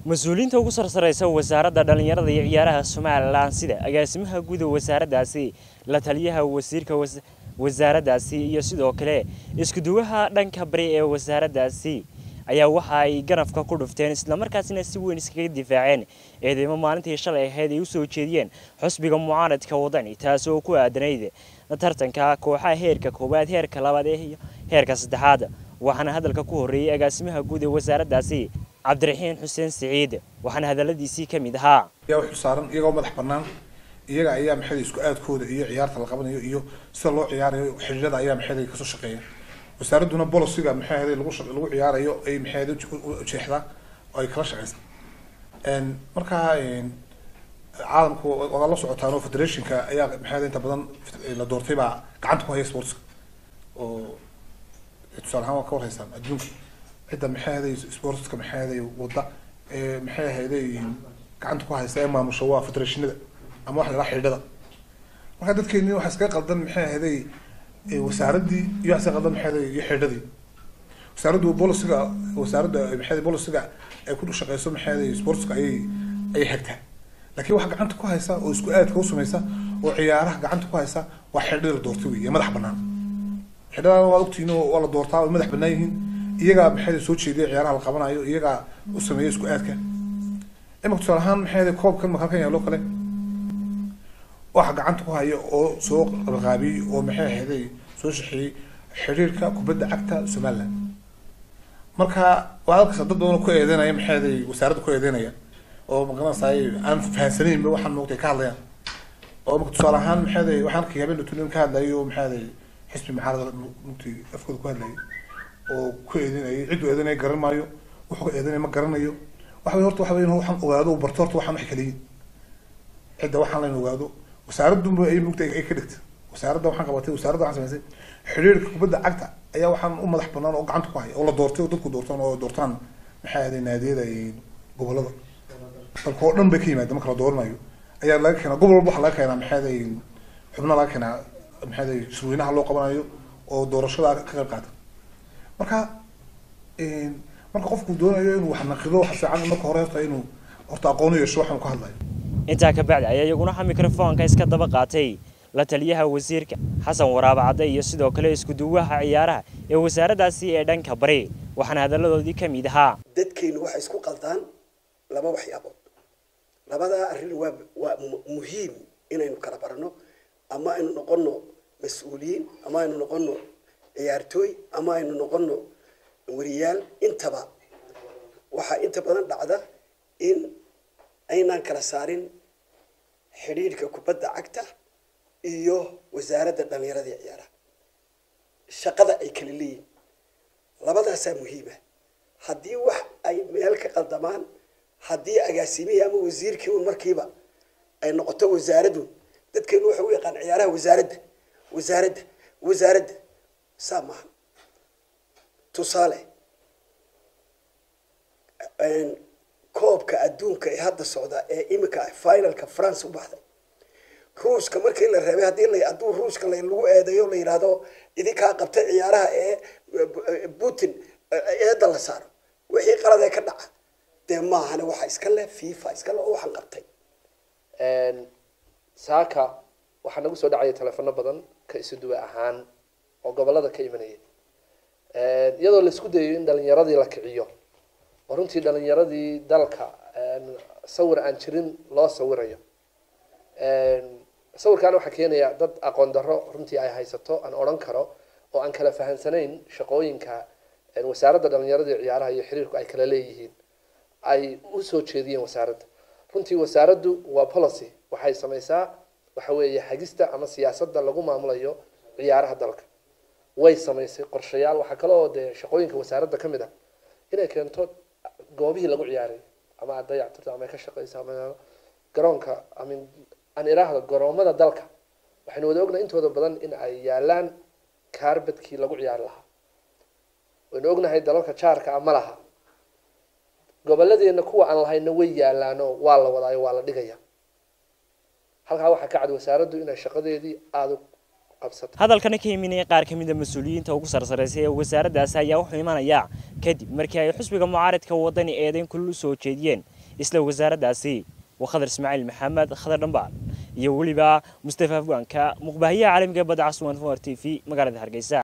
mas-uuliyiinta ugu sarsareysa wasaaradda dhallinyarada iyo ciyaaraha somalilan sida agaasimaha guud ee wasaaraddaasi la taliyaha wasiirka wasaaraddaasi iyo sidoo kale iskuduwaha dhanka bari ee wasaaraddaasi ayaa waxa ay ganafka ku dhufteen islamarkaasina si weyn iskaga difaaceen eedeymo maalintii shalay ahayd ay usoo jeediyeen xusbiga mucaaradka wadani taasi oo ku aadanayd tartanka kooxaha heerka koowaad heerka labaad iyo heerka saddexaad waxaana hadalka ku horreeyey agaasimaha guud ee wasaaraddaasi cabdiraxiin xuseen siciid waxaana hadaladiisii ka mid ahaa yaa wuxuu saaran iyagoo madax bannaan iyaga ayaa maxay isku aadkooda iyo ciyaarta la qabanayo iyo sida loo ciyaarayo xiriirada ayaa maxay kasoo shaqeeya wasaaradduna bolosiga maxay ahayd lagu lagu ciyaarayo ay maxay ahayd ujeexdaa oo ay kala shaqeysaa markaa caalamku waad la socotaan oo federationka ayaa maxay ahayd inta badan la doortay baa gacanta ku haya sportska oo tusaale ahaan waa ka warhaysaan adduunka cidda maxay ahayd sportska maxay ahayd wadda ee maxay ahayd gacanta ku haysta ee maamusha waa federationada ama waxa la xidhada marka dadkeeni waxa iskaga qaldan maxay ahayd wasaaraddii iyo waxa iskaga qaldan maxay ahayd iyo xidhadii wasaaraddu bolisiga wasaaradda maxay ahayd bolisiga ay ku shaqeyso maxay ahayd sportska ayay ayay hagtaa laakiin waxa gacanta ku haysa oo isku aadka u samaysa oo ciyaaraha gacanta ku haysa waa xidhada la doortay wey madax bannaan xidhadana waad ogtihiin oo waa la doortaa way madax bannaan yihiin iyagaa maxay soo jeediya ciyaaraha la qabanayo iyagaa u sameeya isku aadka imika tusaale ahaan maxay koobkan makalkan yaalo kale waxa gacanta ku haya oo soo qabiqaabiyey oo maxay ahayd soo shaxeeyey xiriirka kubadda cagta somaliland marka waa halkaas dad badan oo ku eedeynaya maxay ahayd wasaaradda ku eedeynaya oo magaranaysaay aan fahansanaynba waxaan moogtay ka hadlayaan oo imika tusaale ahaan maxay ahayd waxaan arkay habeen tunin ka hadlayay oo maxay ahayd xisbi maxaarada mugtay afkooda ku hadlayay oo ku eedeynayay cidduu eedeynaya garan maayo wuxuu ka eedeynaya ma garanayo waxa wey horta waxa wey waxaan ogaado barto horta waxaan wax kala yihin cidda waxaan layn ogaado wasaaradunba ay mugta ay ka dhigta wasaaradda waxaan qabatay wasaaradda waxaan samaysay xiriirka kubadda cagta ayaa waxaan u madax banaan oo gacanta ku haya oo la doortay oo dadku doortaan oo doortaan maxay ahayd naadiyada gobolada dalka oo dhan bay ka yimaada marka la dooranayo ayaa laga keenaa gobol walba waxaa laga keenaa maxay ahayd xubnaha laga keenaa maxay ahayd shirweynaha loo qabanayo oo doorashada ka qayb qaata marka marka qofku doonayo inuu wax naqido waxa fiican marka hore horta inuu horta aqoon u yeesho waxaan ka hadlayo intaa ka bacdi ayaa iyaguna waxa mikrofoonka iska daba qaatay la taliyaha wasiirka xasan waraaba cadde iyo sidoo kale iskuduwaha ciyaaraha ee wasaaraddaasi ee dhanka bari waxaana hadalladoodii ka mid ahaa dadkeennu waxay isku qaldaan laba waxyaabood labadaa arrin waa waa muhiim inaynu kala barano ama aynu noqono mas-uuliyiin ama aynu noqono ciyaartooy ama aynu noqono wariyaal intaba waxaa inta badan dhacda in aynaan kala saarin xidhiidhka kubadda cagta iyo wasaaradda dhallinyarada iyo ciyaaraha shaqada ay kala leeyihin labadaasaa muhiima haddii wax ay meel ka qaldamaan haddii agaasimihii ama wasiirkii un markiiba ay noqoto wasaaradun dadkeenu waxa u yaqaan ciyaaraha wasaaradda wasaaradda wasaaradda saa maaha tusaale koobka adduunka ee hadda socda ee imika finalka france u baxday ruushka markii la reebay haddii la hadduu ruushka lagu eedeeyo la yidhaahdo idinkaa qabtay ciyaaraha ee putin eedda la saaro wixii qalad ee ka dhaca dee maahane waxa iska leh fifa iska leh oo waxaan qabtay saaka waxaa nagu soo dhacaya telefono badan ka isu duwa ahaan oo gobolada ka imanaya iyadoo laisku dayayo in dhalinyaradii la kiciyo oo runtii dhalinyaradii dalka sawir aan jirin loo sawirayo sawirkaana waxaa keenaya dad aqoon darro runtii ay haysato aan odhan karo oo aan kala fahansanayn shaqooyinka wasaaradda dhalinyarada iyo ciyaaraha iyo xiriirku ay kala leeyihiin ay usoo jeediyeen wasaaradda runtii wasaaraddu waa policy waxay samaysaa waxa weeye hagista ama siyaasadda lagu maamulayo ciyaaraha dalka way samaysay qorshayaal waxaa kale oo dee shaqooyinka wasaaradda ka mid ah inay keento goobihii lagu ciyaaray ama aad dayactirto ama ay ka shaqeyso ama garoonka amin aan iraahdo garoomada dalka waxaynu wada ognahay intooda badan in ay yaalaan kaarbadkii lagu ciyaari lahaa waynu ognahay dalalka jaarka ah ma laha gobolladeena kuwa aan lahayna way yaalaano waa la wadaayo waa la dhigaya halkaa waxaa ka cad wasaaraddu inay shaqadeedii aada u qabsato hadalkana ka iminaya qaar ka mid a mas-uuliyiinta ugu sarsareysa ee wasaaraddaasi ayaa wuxuu imanayaa kadib markii ay xusbiga mucaaradka wadani eedeyn kulul u soo jeediyeen isla wasaaraddaasi waa khadar ismaaciil maxamed khadar dhambaal iyo weliba mustafa afgaanka muqbaahiyaha caalamiga badda caswan for t v magaalada hargeysa